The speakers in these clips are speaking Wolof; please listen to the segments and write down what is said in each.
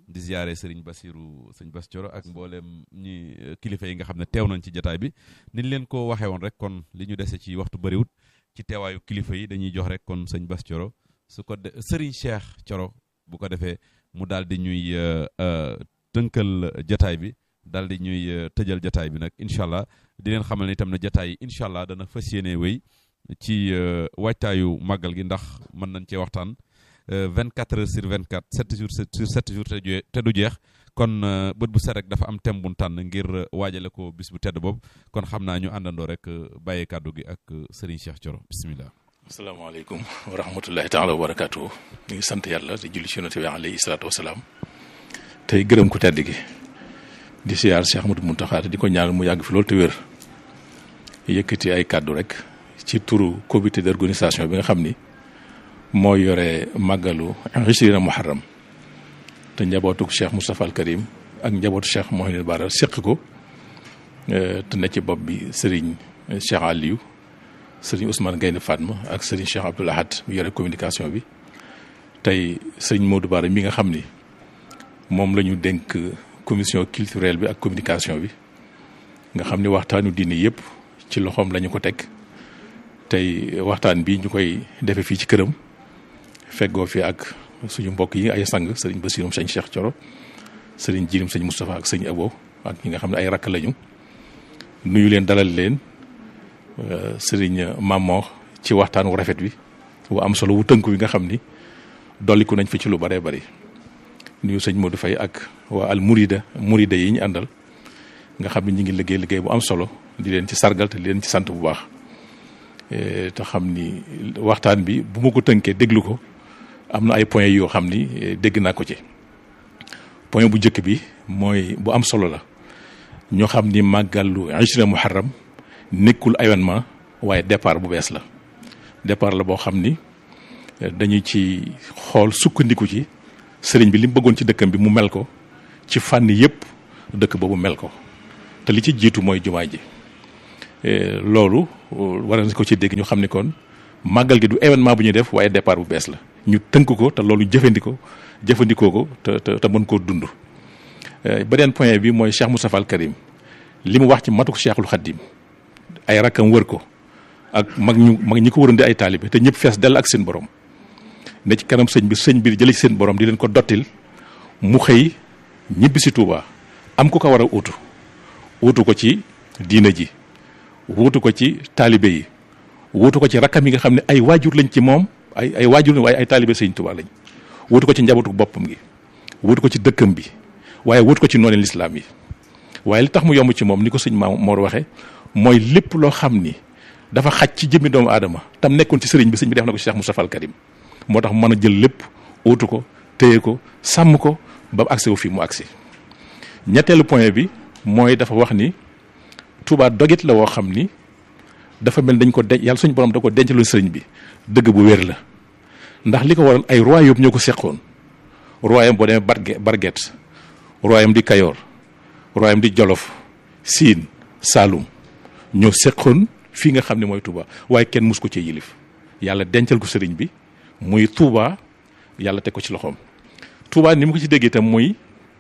di ziare Serigne Bassirou sëñ Bass Thioro ak mboolem ñi kilifa yi nga xam ne teew nañ ci jataay bi niñ leen ko waxee woon rek kon li ñu dese ci waxtu bëriwut ci teewaayu kilifa yi dañuy jox rek kon sëñ Bass Thioro su ko de Serigne Cheikh Thioro bu ko defee mu daal di ñuy tënkal jataay bi daal di ñuy tëjal jataay bi nag incha allah di leen xamal ne itam ne jataay yi incha allah dana fas yéene wéy ci waajtaayu màggal gi ndax mën nañ cee waxtaan vingt quatre heures sur vingt quatre sept jours sur sept jours te du jeex kon bët bu set rek dafa am thème bu tànn ngir waajale ko bis bu tedd boobu kon xam naa ñu àndandoo rek bàyyee kàddu gi ak Serigne Cheikh Thioro bisimilah. asalaamaaleykum wa rahmatullahi taala wa barakaatu. ñu ngi sant yàlla di julli ci yonent bi alayhi salaatu wa salaam tey gërëm ku tedd gi di siyaar Cheikh Ahmadou Mountakha di ko ñaanal mu yàgg fi loolu te wér yëkkati ay kàddu rek ci turu comité d'organisation bi nga xam ni moo yore màggalu Ishrina Muharram te njabootu Cheikh Moustapha al Karim ak njabootu Cheikh Mouhamadou Bara séq ko te ne ci bopp bi Serigne Cheikh Aliou Serigne Ousmane Gaynde Fatma ak Serigne Cheikh Abdoul Ahad mu yore communication bi tey Serigne Modou Bara mi nga xam ni moom la ñu dénk commission culturelle bi ak communication bi nga xam ni waxtaanu diine yëpp ci loxoom la ñu ko teg tey waxtaan bi ñu koy defee fii ci këram feggoo fi ak suñu mbokk yi ay sang sëriñ Bassirou sëñ Cheikh Thioro sëriñ Jirim sëñ Moustapha ak sëñ Abo ak ñi nga xam ne ay rakk lañu nuyu leen dalal leen sëriñ Mamor ci waxtaan wu rafet wi wu am solo wu tënku wi nga xam ni dolliku nañ fi ci lu bëree bëri nuyu sëñ Modou Faye ak waa al Mourida Mourida yi ñu àndal nga xam ne ñu ngi liggéey liggéey bu am solo di leen ci sargal te di leen ci sant bu baax te xam ni waxtaan bi bu ma ko tënkee déglu ko am na ay points yoo xam ni dégg naa ko ci point bu njëkk bi mooy bu am solo la ñoo xam ni màggalu Ishrina Muharram nekkul événement waaye départ bu bees la départ la boo xam ni dañu ci xool sukkandiku ci sëriñ bi li mu bëggoon ci dëkkam bi mu mel ko ci fànn yëpp dëkk boobu mel ko te li ci jiitu mooy jumaa ji loolu war na ko ci dégg ñu xam ni kon màggal gi du événement bu ñuy def waaye départ bu bees la ñu tënk ko te loolu jëfandikoo jëfandikoo ko te te te mën koo dund. beneen point bi mooy Cheikh Moustapha al Karim li mu wax ci matuk Cheikhul Khadim ay rakkam wër ko ak mag ñu mag ñi ko waroon di ay taalibe te ñëpp fees dell ak seen borom ne ci kanam sëñ bi sëñ bi jëlee ci seen borom di leen ko dottil mu xëy ñibbi si Touba am ku ko war a uutu uutu ko ci diina ji. wuutu ko ci taalibe yi wuutu ko ci rakkam yi nga xam ne ay waajur lañ ci moom ay ay waajur lañ waaye ay taalibe sëñ Tuubaa lañ wuutu ko ci njabootu boppam gi wuutu ko ci dëkkam bi waaye wuutu ko ci noonu lislaam yi waaye li tax mu yomb ci moom ni ko sëñ Maam Mor waxee mooy lépp loo xam ni dafa xaj ci jëmmi doomu aadama tam nekkoon ci sëriñ bi sëñ bi def na ko ci Cheikh Moustapha al Karim moo tax mën a jël lépp wuutu ko téye ko sàmm ko ba mu agsi wu fii mu agsi ñetteelu point bi mooy dafa wax ni Touba dogit la woo xam ni dafa mel dañ ko denc yàlla suñu borom da ko dencaloon sëriñ bi dëgg bu wér la ndax li ko waral ay royaume ñoo ko seqoon royaume boo demee barge barget royaume di Kayoor royaume di Jolof Siin Saalum ñoo seqoon fii nga xam ne mooy Touba waaye kenn mus ko ci yilif yàlla dencal ko sëriñ bi muy Touba yàlla teg ko ci loxoom Touba ni mu ko ci déggee itam muy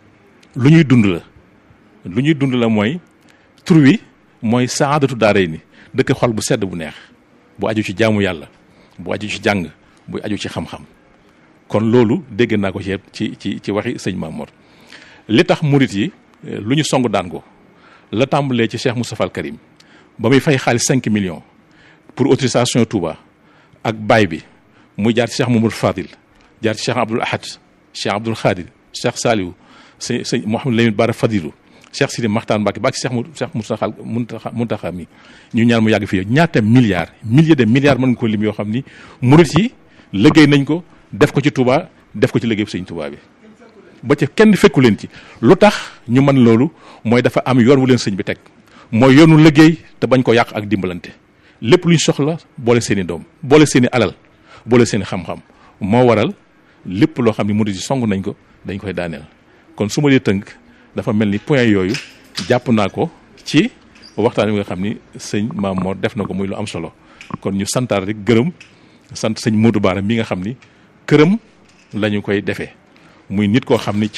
lu ñuy dund la lu ñuy dund la mooy tur wi mooy saadatu daaray ni dëkk xol bu sedd bu neex bu aju ci jaamu yàlla bu aju ci jàng bu aju ci xam-xam kon loolu dégg naa ko ci ci ci ci waxi sëñ Mamour li tax murit yi lu ñu song daan ko la tàmbalee ci Cheikh Moustapha al Karim ba muy fay xaalis cinq millions pour autorisation Touba ak baay bi muy jaar ci Cheikh Mamadou Fadil jaar ci Cheikh Abdoul Ahad Cheikh Abdoul Khadir Cheikh Saliou sëñ sëñ Mouhamadou Lamine Bara Fadilou Cheikh Sidi Maxtaan Mbacke ba ci Cheikh Cheikh Moustapha Muntaxa Muntaxa mi ñu ñaan mu yàgg fii ñaata milliards milliers de milliards mën nga ko lim yoo xam ni murit yi liggéey nañ ko def ko ci Touba def ko ci liggéey sëñ Touba bi ba ca kenn fekku leen ci lu tax ñu mën loolu mooy dafa am yoon wu leen sëñ bi teg mooy yoonu liggéey te bañ ko yàq ak dimbalante lépp luñ soxla boole seen i doom boole seen i alal boole seen i xam-xam moo waral lépp loo xam ni murit yi song nañ ko dañ koy daaneel kon su ma dee tënk dafa mel ni point yooyu jàpp naa ko ci waxtaan wi nga xam ni sëñ Maam Mor def na ko muy lu am solo kon ñu santaar rek gërëm sant sëñ Modou Bara mi nga xam ni këram la ñu koy defee muy nit koo xam ni